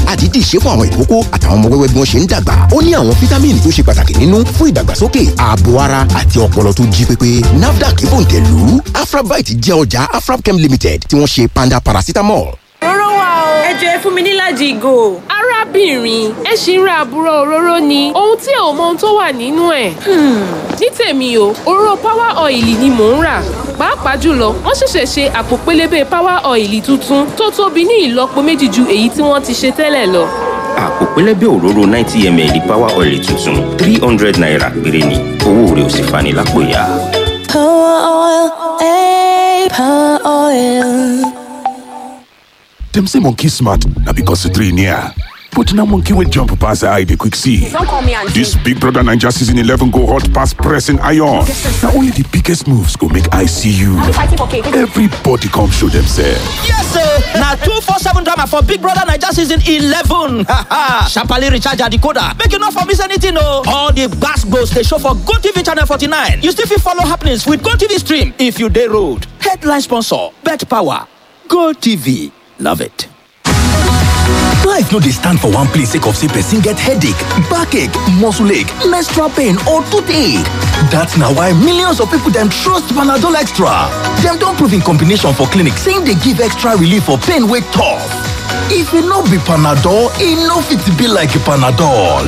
àdídì ṣe fún àwọn ìkókó àtàwọn ọmọ wẹ́wẹ́ bí wọ́n ṣe ń dàgbà ó ní àwọn fítámìnì tó ṣe pàtàkì nínú fún ìdàgbàsókè ààbò ara àti ọpọlọ tó jí pépé nafdac bòǹtẹ̀lú afrabite jẹ́ ọjà afrabchem limited tí wọ́n ṣe panda paracetamol. òróró wà o. ẹ jọ ẹ fún mi nílàjì ìgò. arábìnrin ẹ ṣì ń ra àbúrò òróró ni ohun tí ò mọ ohun tó wà nínú ẹ̀. ní tèmi o òróró power oil ni mò ń rà pàápàá jùlọ wọ́n ṣẹ̀ṣẹ̀ ṣe àpò pélébé power oil tuntun tó tóbi ní ìlọ́po méjì ju èyí tí wọ́n ti ṣe tẹ́lẹ̀ lọ. àpò pẹlẹbẹ òróró ninety ml power oil tuntun three hundred naira péré ni owó rẹ̀ ò sì fani lápò ya. Power oil, eh, power oil. Dem say monkey smart na because the three near. But na monkey wey jump pass eye dey quick see. Don't call me auntie. This Big Brother Naija season 11 go hot pass pressing iron. Na only the biggest moves go make eye see you. fighting for cake. Everybody come show themselves. Yes, sir. Now two four seven drama for Big Brother Naija season eleven. Sharply recharge your decoder. Make you not for miss anything, no. All the gas goes they show for Go TV channel forty nine. You still fit follow happenings with Go TV stream if you day road. Headline sponsor: Bet Power. Go TV. Love it. Life no dey stand for one place sake of say person get headache, backache, muscle ache, menstrual pain or toothache. That's na why millions of people dem trust Panadol Extra. Dem don prove in combination for clinic say e dey give extra relief for pain wey tough. If e no be Panadol, e no fit be like Panadol.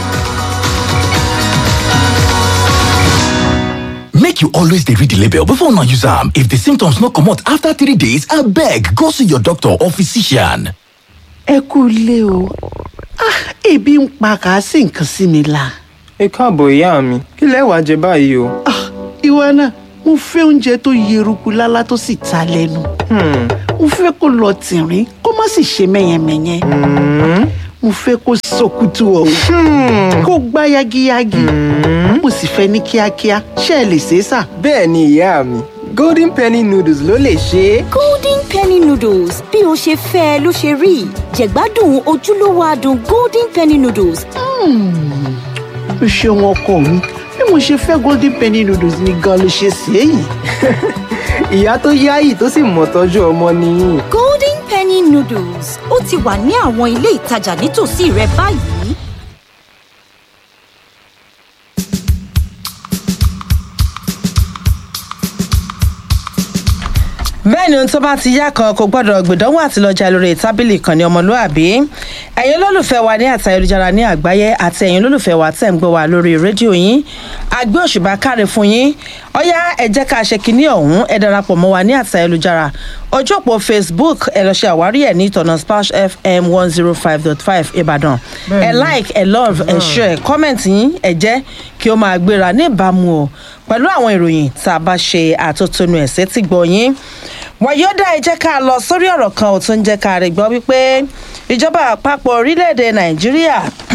Make you always dey read the label before una use am. If the symptoms no comot after three days, abeg go see your doctor or physician. ẹ kú ilé o Ah, ebi ń pa kàásì nǹkan sí mi la. ẹ káàbọ̀ ìyá mi kí lẹ wàá jẹ báyìí o. Ah, ìwọ náà mo fẹ́ oúnjẹ tó yeruku lálá tó sì ta lẹ́nu. mo fẹ́ kó lọ tìrín kó má sì ṣe mẹ́yẹmẹ́yẹ. mo fẹ́ kó sọkútù ọ̀hún kó gbá yagiyagi. mo sì fẹ́ ní kíákíá ṣé ẹ lè ṣe é sà. bẹ́ẹ̀ ni ìyá mi golden penny noodles ló lè ṣe é. golden penny noodles bí o ṣe fẹ́ ẹ ló ṣe rí jẹ̀gbádùn ojúlówó adùn golden penny noodles. o ṣeun ọkọ mi bí mo ṣe fẹ́ golden penny noodles ni gan ló ṣe ṣe é yìí. ìyá tó yáyì tó sì mọ̀ tọ́jú ọmọ nìyí. golden penny noodles ó ti wà ní àwọn ilé ìtajà nítòsí rẹ báyìí. bẹ́ẹ̀ ni ohun tó bá ti yá kan kò gbọ́dọ̀ gbìdánwò àti lọ́jà lórí tábìlì kan ní ọmọlúàbí ẹ̀yin olólùfẹ́ wa ní àti ayélujára ní àgbáyé àti ẹ̀yin olólùfẹ́ wa tẹ̀ ń gbọ́ wa lórí rédíò yín àgbé òṣùbà káre fún yín ọ̀yá ẹ jẹ́ ká ṣe kínní ọ̀hún ẹ darapọ̀ mọ́ wa ní àti ayélujára ojú òpó facebook ẹ lọ ṣe àwárí ẹ̀ ní ìtọ̀nà splash fm one zero five dot five ìbàdàn ẹ like ẹ love ẹ share comment yín ẹ jẹ́ kí ó máa gbéra ní ìbámu o pẹ̀lú àwọn ìròyìn tá a bá ṣe àtótónu ẹ̀ sétí gbọ́ yín wàyọ́dà ẹ jẹ́ ká lọ sórí ọ̀rọ̀ kan ò tún jẹ́ ká rí gbọ́ wípé ìjọba àpapọ̀ orílẹ̀-èdè nàìjíríà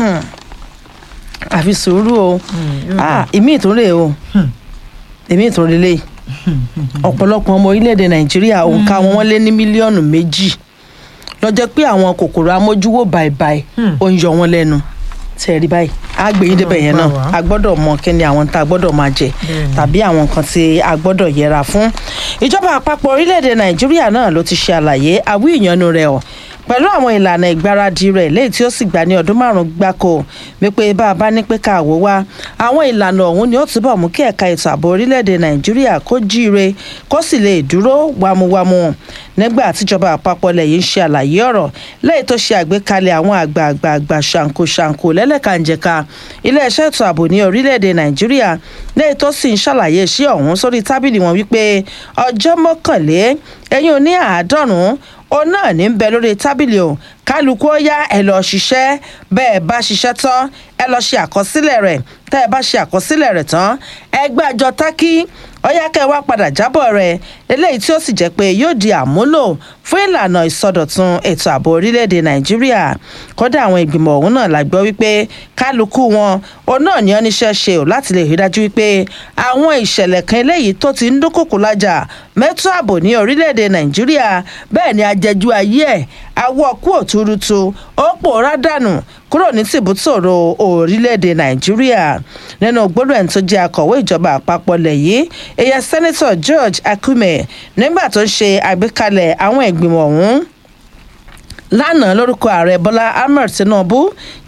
àfi sùúrù o ìmí ìtúnrè o ìmí ìtúnrè lè ọ̀pọ̀lọpọ̀ ọmọ orílẹ̀-èdè nàìjíríà òǹkà wọn wọ́n lé ní mílíọ̀nù méjì lọ́jọ́ pé àwọn kòkòrò amójúwò bàìbàì ó ń yọ wọn lẹ́nu tí ẹ rí báyìí a gbé yín débẹ̀ yẹn náà a gbọ́dọ̀ mọ kí ni àwọn tá a gbọ́dọ̀ máa jẹ tàbí àwọn nǹkan tí a gbọ́dọ̀ yẹra fún. ìjọba àpapọ̀ orílẹ̀-èdè nàìjíríà náà ló ti ṣe àlàyé àwí ìyanu rẹ̀ ọ̀ pẹ̀lú àwọn ìlànà ìgbáradì rẹ̀ léyìí tí ó sì gbà ní ọdún márùn-ún gbáko wípé bá a bá ní pé ká wò wá àwọn ìlànà ọ̀hún ni ó túbọ̀ mú kí ẹ̀ka ètò ààbò orílẹ̀-èdè nàìjíríà kó jíire kó sì lè dúró wámúwámú nígbà tíjọba àpapọ̀ ilẹ̀ yìí ń ṣe àlàyé ọ̀rọ̀ lẹ́yìn tó ṣe àgbékalẹ̀ àwọn àgbààgbà ṣàǹkóṣàǹkó lẹ́lẹ́kànjẹ̀ka iléeṣẹ́ ètò ààbò ní orílẹ̀-èdè nàìjíríà lẹ́yìn tó sì ń ṣàlàyé iṣẹ́ ọ̀hún sórí tábìlì wọn wípé ọjọ́ mọ́kànlé ẹ̀yìn oní àádọ́rùn-ún òun náà ní bẹ lórí tábìlì o kálukú ó yá ẹ lọ ṣiṣẹ́ bẹ́ẹ̀ bá ṣiṣẹ́ tán ẹ lọ ṣe àkọsílẹ̀ rẹ̀ tẹ́ ẹ bá ṣe àkọsílẹ̀ rẹ̀ tán ẹgbẹ́ àjọ tákì ọyá kẹ́ ẹ wá padà jábọ̀ rẹ̀ eléyìí tí ó sì jẹ́ pé yóò di àmúlò fún ìlànà ìsọdọ̀tun ètò ààbò orílẹ̀-èdè nàìjíríà kódà àwọn ìgbìmọ̀ ọ̀hún náà la gbọ́ wípé kálukú wọn òun náà ní ọ́níṣẹ́ ṣe ò láti lè rí dájú wípé àwọn ìṣẹ̀lẹ̀ kan eléyìí tó ti ń dúnkòkò lájà mẹ́tọ́ ààbò ní orílẹ̀-èdè nàìjíríà bẹ́ẹ̀ ni ajẹjú ayé ẹ̀ awọ́ kú òtúrútu ó pòórá dànù kúrò ní tìbútòrò orílẹ̀-èdè nàìjíríà nínú gbólóhùn ẹni tó jẹ́ akọ̀wé ìjọba àpapọ̀ lẹ̀ yìí èyàn sẹ́nẹ́tọ̀ george akume nígbà tó ń ṣe àgbékalẹ̀ àwọn ìgbìmọ̀ ọ̀hún lánàá lórúkọ ààrẹ bọ́lá ahmed tinubu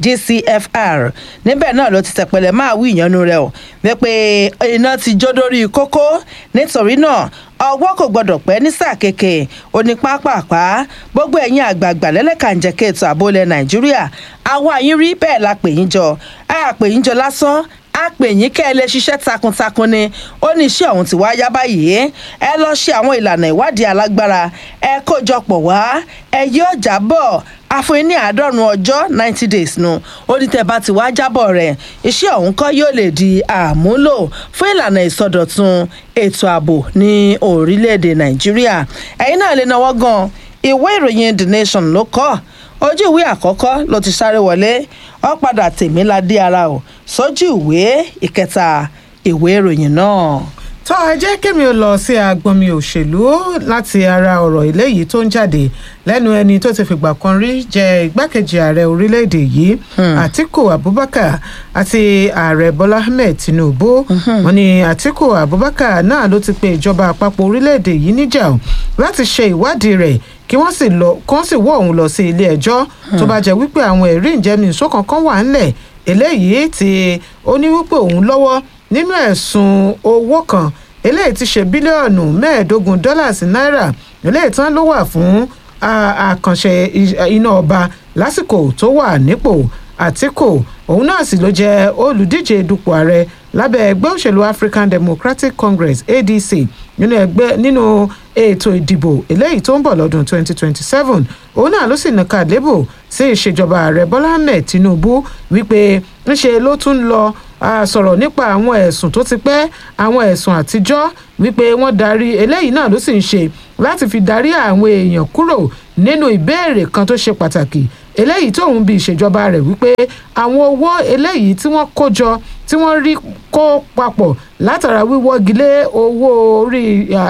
gcfr níbẹ̀ náà ló ti tẹ̀pẹ̀lẹ̀ máa wí ìyanu rẹ̀ o wípé iná ti jó dórí kókó nítorí náà ọwọ́ kò gbọdọ̀ pẹ́ ní sáà kéèké oní pápápá gbogbo ẹ̀yin àgbààgbà lẹ́lẹ́kànjẹ̀kẹ́ ètò ààbò ilẹ̀ nàìjíríà àwa yín rí bẹ́ẹ̀ la pè yín jọ a pè yín jọ lásán a pè yín kẹ́ ẹ lè ṣiṣẹ́ takuntakun ni ó ní iṣẹ́ ọ̀hún ti wá yá báyìí ẹ lọ ṣe àwọn ìlànà ìwádìí alágbára ẹ kójọpọ̀ wá ẹ yóò jábọ̀ àfọyín ní àádọ́rùn ọjọ́ ninety days nu ó ní tẹ́ bá ti wá jábọ̀ rẹ̀ iṣẹ́ ọ̀hún kọ́ yóò lè di àmúlò fún ìlànà ìsọdọ̀tun ètò ààbò ní orílẹ̀-èdè nàìjíríà ẹ̀yin náà lè náwó gan ìwé ìròyìn the nation ló kọ́ ojú ìwé àkọ́kọ́ ló ti sáré wọlé ó padà tèmi ládé ara o sójú ìwé ìkẹta ìwé ìròyìn náà. tó ẹ jẹ́ kémi ò lọ sí agbọnmi òṣèlú láti ara ọ̀rọ̀ eléyìí tó ń jáde lẹ́nu ẹni tó ti fìgbà kan rí jẹ́ igbákejì ààrẹ orílẹ̀-èdè yìí àtiku abubakar àti ààrẹ bọ́lá ahmed tinubu wọn ni àtiku abubakar náà ló ti pe ìjọba àpapọ̀ orílẹ̀-èdè yìí níjà o láti ṣe ìwádìí rẹ̀ kí wọ́n sì lọ kí wọ́n sì wọ́ òun lọ sí ilé ẹjọ́ tó bá jẹ́ wípé àwọn ẹ̀rí ìjẹ́mìísó kankan wà ńlẹ̀ eléyìí tí ó ní wípé òun lọ́wọ́ nínú ẹ̀sùn owó kan eléyìí ti ṣe bílíọ̀nù mẹ́ẹ̀ẹ́dógún dọ́làsì náírà eléyìí tán ló wà fún àkànṣe iná ọba lásìkò tó wà nípò àtìkù òun náà sì ló jẹ́ olùdíje dupò ààrẹ lábẹ́ ẹgbẹ́ òṣèlú african democratic congress adc nínú ẹgbẹ́ nínú ètò ìdìbò eléyìí tó ń bọ̀ lọ́dún 2027 òun náà ló sì nàka lébò sí ìṣèjọba ààrẹ bọ́lá ahmed tinubu wípé ńṣe ló tún lọ sọ̀rọ̀ nípa àwọn ẹ̀sùn tó ti pẹ́ àwọn ẹ̀sùn àtijọ́ wípé wọ́n darí eléyìí náà ló sì ń ṣe láti fi darí àwọn èèyàn kúrò nínú ìbéèrè kan tó ṣe pàtàkì eléyìí tóun bí ìṣèjọba rẹ̀ wípé àwọn owó eléyìí tí wọ́n kó jọ tí wọ́n rí kó papọ̀ látara wíwọ́gilé owó orí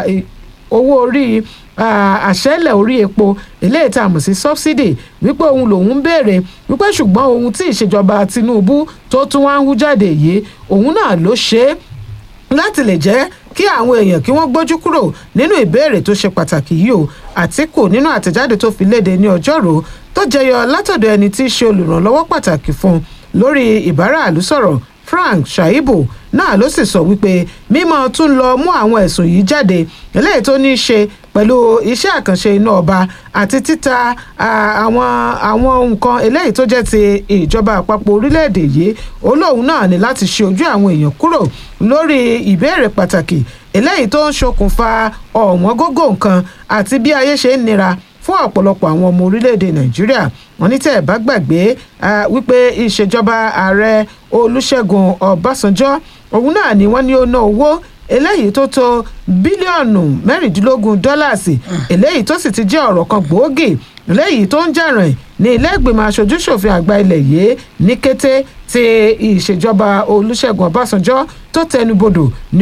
owó orí àṣẹ́lẹ̀ orí epo eléyìí tá a mọ̀ sí subsidy wípé òun lòun ń béèrè wípé ṣùgbọ́n ohun tí ìṣèjọba tinubu tó tún wá ń hú jáde yìí òun náà ló ṣe é láti lè jẹ́ kí àwọn èèyàn kí wọ́n gbójú kúrò nínú ìbéèrè tó ṣe pàtàkì yìí o àtìkù nínú àtẹ̀jáde tó fi léde ní ọjọ́rò tó jẹyọ látọ̀dọ̀ ẹni tí í ṣe olùrànlọ́wọ́ pàtàkì fún un lórí ìbáraàlú sọ̀rọ̀ frank shaibu náà ló sì sọ wípé mímọ tún lọ mú àwọn ẹ̀sùn yìí jáde eléyìí tó ní í ṣe pẹ̀lú iṣẹ́ àkànṣe iná ọba àti títa àwọn àwọn nǹkan eléyìí tó jẹ́ ti ìjọba àpapọ̀ orílẹ̀-èdè yìí olóhùn náà ní láti ṣe ojú àwọn èèyàn kúrò lórí ìbéèrè pàtàkì eléyìí tó ń ṣokùnfà ọ̀wọ́n gógó nǹkan àti bí ayé ṣe ń nira fún ọ̀pọ̀lọpọ̀ àwọn ọmọ orílẹ̀-èdè nàìjíríà wọn ní tẹ́ ẹ̀ bá gbàgbé wípé ìṣèjọba ààrẹ olùṣègùn ọbásanjọ́ òun náà ni wọ́n ní ó ná owó eléyìí tó tó bílíọ̀nù mẹ́rìndínlógún dọ́làsì eléyìí tó sì ti jẹ́ ọ̀rọ̀ kan gbòógì eléyìí tó ń jàràn ní ilé ìgbìmọ̀ aṣojúṣòfin àgbà ilẹ̀ yìí ní kété tí ìṣèjọba olùṣègùn ọbásanjọ́ tó tẹnubodò ní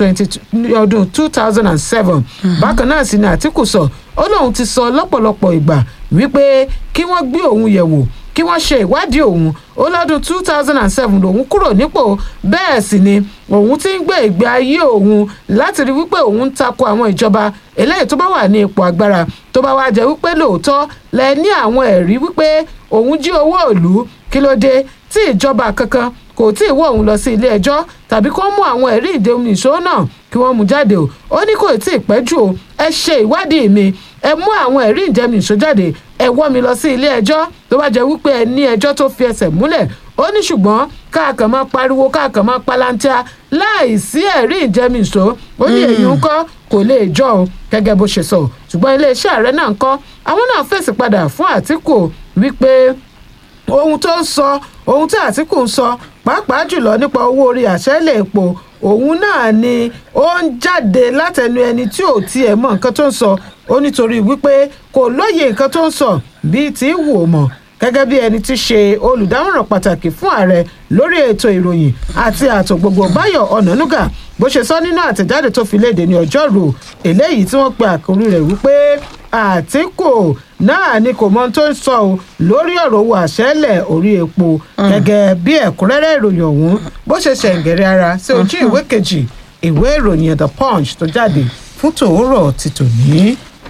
ọdún two thousand and seven bákan náà sì ni àtìkù sọ ó lóun ti sọ lọ́pọ̀lọpọ̀ ìgbà wípé kí wọ́n gbé òun yẹ̀ wò kí wọ́n ṣe ìwádìí òun ó lọ́dún two thousand and seven lòun kúrò nípò bẹ́ẹ̀ sì ni òun ti ń gbé ìgbé ayé òun láti rí wípé òun ń tako àwọn ìjọba eléyìí tó bá wà ní ipò agbára tó bá wá jẹ́ wípé lóòótọ́ lẹ ní àwọn ẹ̀rí wípé òun jí owó ìlú kí ló dé tí ìjọba kankan kò tí ì wọ́ òun lọ sí ilé ẹjọ́ tàbí kó mú àwọn ẹ̀rí ìdèhùn ìṣó náà kí wọ́n mú jáde o ó ní kò tí ì pẹ́ jù o ẹ ṣe ìwádìí mi ẹ mú àwọn ẹ̀rí ìjẹun ìṣó jáde ẹ wọ́ mi lọ sí ilé ẹjọ́ tó bá jẹ́ wípé ẹ ní ẹjọ́ tó fi ẹsẹ̀ múlẹ̀ ó ní ṣùgbọ́n káàkàn máa pariwo káàkàn máa palantia láì sí ẹ̀rí ìjẹun ìṣó ó ní èyí ń kọ́ kò lè jọ o gẹ́gẹ́ bó ṣe sọ ṣùgbọ́n iléeṣẹ́ ààrẹ náà ń kọ́ àwọn náà fèsì padà fún àtìkù wípé ohun tó ń sọ ohun tí àtìkù ń sọ pàápàá jùlọ nípa owó orí àṣẹ́lẹ̀ epo òun náà ni ó ń jáde látẹnu ẹni tí ò tiẹ̀ mọ nǹkan tó ń sọ ó nítorí wípé kò lóye nǹkan tó ń sọ bíi tí wò mọ̀ gẹ́gẹ́ bí ẹni tí ṣe olùdámọ̀ràn pàtàkì fún ààrẹ lórí ètò ìròyìn àti ààtò gbogbo báyọ̀ ọ̀nànúgà bó ṣe sọ nínú àtẹ̀jáde tó fi léde ní ọjọ́rú eléyìí tí wọ́n pe àkórí rẹ̀ wípé àtìkù náà ni kò mọ ohun tó ń sọ o lórí ọ̀rọ̀ owó àṣẹ́lẹ̀ orí epo gẹ́gẹ́ bí ẹ̀kúnrẹ́rẹ́ ìròyìn ọ̀hún bó ṣe ṣẹ̀ǹgẹ̀rẹ̀ ara sí ojú ìwé kejì ìwé ìròyìn the punch tó jáde fún tòórọ̀ ti tòní.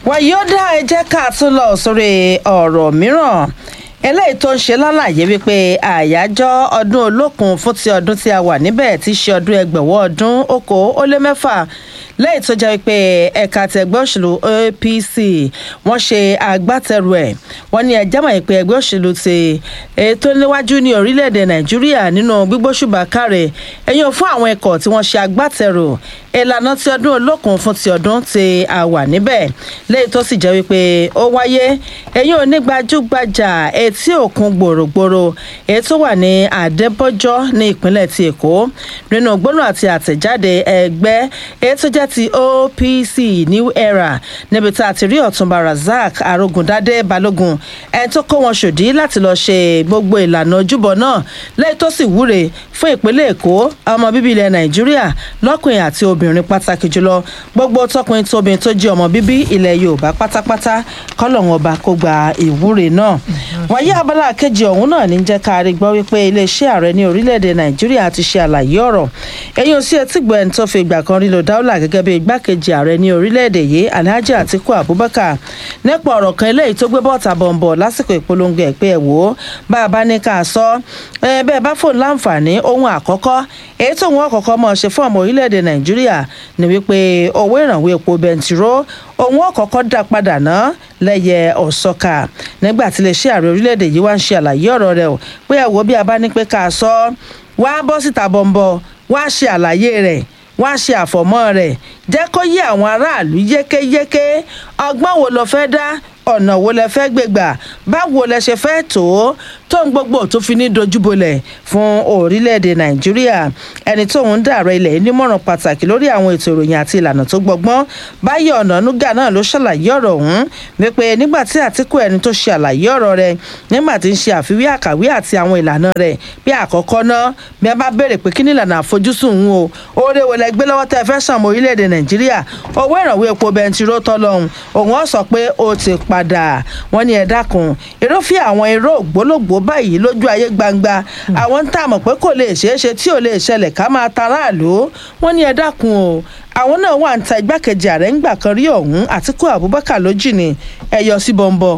wàyí ó dá ẹ jẹ́ ká tún lọ sórí ọ̀rọ̀ mìíràn eléyìí tó ń ṣe lálàyé wípé àyájọ́ ọdún olókun fún ti ọdún tí a wà níbẹ̀ tí í ṣe ọdún ẹgbẹ̀wọ́ ọdún okò ó lé mẹ́fà lẹ́yìn tó jẹ́ wípé ẹ̀ka ti ẹgbẹ́ òṣèlú apc wọ́n ṣe agbátẹrù ẹ̀ wọ́n ní ẹjẹ́ mọ̀ pé ẹgbẹ́ òṣèlú ti ètò níwájú ní orílẹ̀-èdè nàìjíríà nínú gbígbóṣùbà káre ẹ̀yìn fún àwọn ẹ̀kọ́ tí wọ́n ṣe agbátẹrù ìlànà ti ọdún olókun fún ti ọdún tí a wà níbẹ̀ lẹ́yìn tó sì jẹ́ wípé ó wáyé ẹ̀yìn onígbàjúgbajà etí òkun gbòrògbòrò èyí tó wà ní àdébọ́jọ́ ní ìpínlẹ̀ ti èkó nínú gbóná àti àtẹ̀jáde ẹgbẹ́ èyí tó jẹ́ ti opc new era níbi tá a ti rí ọ̀túnba razak arógundádé balógun ẹni tó kó wọn ṣòdí láti lọ́ọ́ ṣe gbogbo ìlànà ojúbọ náà lẹ́yìn tó sì wúre fún ìpínlẹ̀ èkó ọmọ bíbí ilẹ̀ nàìjíríà lọ́kùnrin àti obìnrin pàtàkì jùlọ gbogbo tọkùnrin tóbìnrin tó jẹ́ ọmọ bíbí ilẹ̀ yorùbá pátápátá kọ́lọ́hún ọba kó gba ìwúre náà wáyé abala kejì ọ̀hún náà ní jẹ́ ká rí gbọ́ wípé iléeṣẹ́ ààrẹ ní orílẹ̀-èdè nàìjíríà ti ṣe àlàyé ọ̀rọ̀ ẹ̀yìn òsì etígbọ̀ ẹni tó fi ìgbà kan rí lo dáúlà gẹ́gẹ́ bí igbákejì ààrẹ ní orílẹ̀-èdè yìí alhaji atiku abubakar nípa ọ̀rọ̀ kan eléyìí tó gbé bọ́ọ̀tà bọ̀m̀bọ̀ lásìkò ìpolongo ẹ̀ pé ẹ̀ wò ó bá a bá ní ká sọ ẹ bẹ́ẹ̀ bá fòun láǹfààní ohun àkọ́kọ́ èyí tóun ọ̀kọ̀ọ̀kọ́ mọ̀ ṣe fún ọmọ orílẹ̀-èdè nàìjíríà ni wípé owó ìrànwọ́ epo bẹntiró òun ọ̀kọ̀ọ̀kọ́ dá padà ná lẹ́yẹ ọ̀sọ́ka nígbà tí iléeṣẹ́ ààrẹ orílẹ̀-èdè yìí wá ń ṣe àlàyé ọ̀rọ̀ rẹ̀ o pé ẹ̀ wò bí a bá ní pé ká sọ wá bọ́ síta bọ̀m̀bọ̀ wá ṣe àlàyé rẹ̀ wá ṣe àfọ̀mọ́ rẹ̀ jẹ́ kó yé àwọn aráàlú yékéyéké ọgbọ́n wo lo fẹ́ dá ọ̀nà wo lẹ fẹ́ gbégbà báwo lẹ ṣe fẹ́ tó tó ń gbogbo tó fi ní dojúbolẹ̀ fún orílẹ̀-èdè nàìjíríà ẹni tó ń dàrọ ilẹ̀ nímọ̀ràn pàtàkì lórí àwọn ètò ìròyìn àti ìlànà tó gbọgbọ́n báyọ̀ ọ̀nà nuga náà ló ṣàlàyé ọ̀rọ̀ ọ̀hún wípé nígbà tí àtìkù ẹni tó ṣe àlàyé ọ̀rọ̀ rẹ̀ nígbà tí ń ṣe àfiwé àkàwé àti àwọn ìlànà rẹ̀ bí àkọ́kọ́ náà bí a bá béèrè pé kí ni ìlànà àfojúsùn ń o oore wo lẹ gbé lọ́wọ́ tẹ́ fẹ́ sàn mọ́ orílẹ̀-èdè nàìjíríà owó ìrànwọ́ epo bẹntiró tọ́lọ́hún òun ọ̀ sọ pé ó ti padà wọ́n ní ẹ dákun irúfẹ́ àwọn irú ògbólógbòó báyìí lójú ayé gbangba àwọn ń tààmọ̀ pé kò lè ṣeé ṣe tí ò lè ṣẹlẹ̀ ká máa ta aráàlú wọ́n ní ẹ dákun o àwọn náà wà ń ta igbákejì ààrẹ ńgbà kan rí ọ̀hún àtìkú abubakar lójì ni ẹ yọ sí bọ́ńbọ́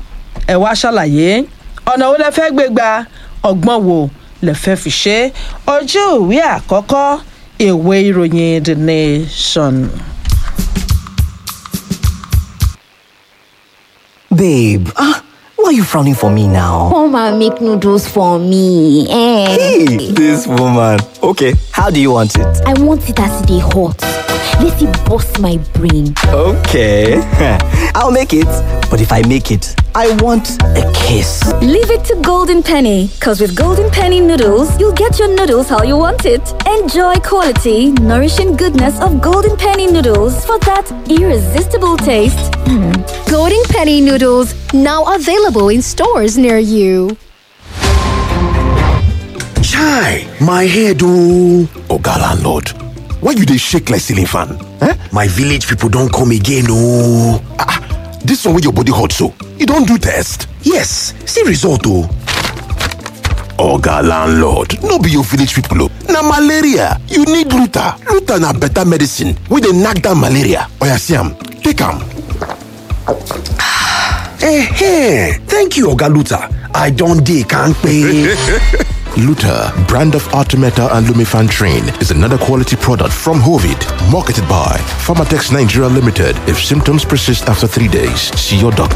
ẹ wá ṣàlàyé ọ̀nà wo lẹ fẹ́ gbé gba ọgbọ́n wo lẹ fẹ́ fi ṣe ojú ìwé àkọ́kọ́ ìwé ìròyìn the nation. Babe, ah, why are you frowning for me now? Come and make noodles for me. Eh? Hey, this woman. Okay, how do you want it? I want it as they hot. Let it bust my brain. Okay, I'll make it. But if I make it, I want a kiss. Leave it to Golden Penny, because with Golden Penny noodles, you'll get your noodles how you want it. Enjoy quality, nourishing goodness of Golden Penny noodles for that irresistible taste. Golden Penny noodles now available in stores near you. Chai, my head oh. Oga landlord, why you dey shake like ceiling fan? Eh? My village people don come again oh. Ah, ah, this one wey your body hot so, you don do test? Yes, see result oh. Oga landlord, no be your village people oh. Na malaria, you need Luta. Luta na better medicine wey dey knack down malaria. Oya see am, take am. Eh, thank you Oga Luta. I don dey kampe. Luta, brand of Artemeta and Lumifan Train, is another quality product from Hovid, marketed by Pharmatex Nigeria Limited. If symptoms persist after three days, see your doctor.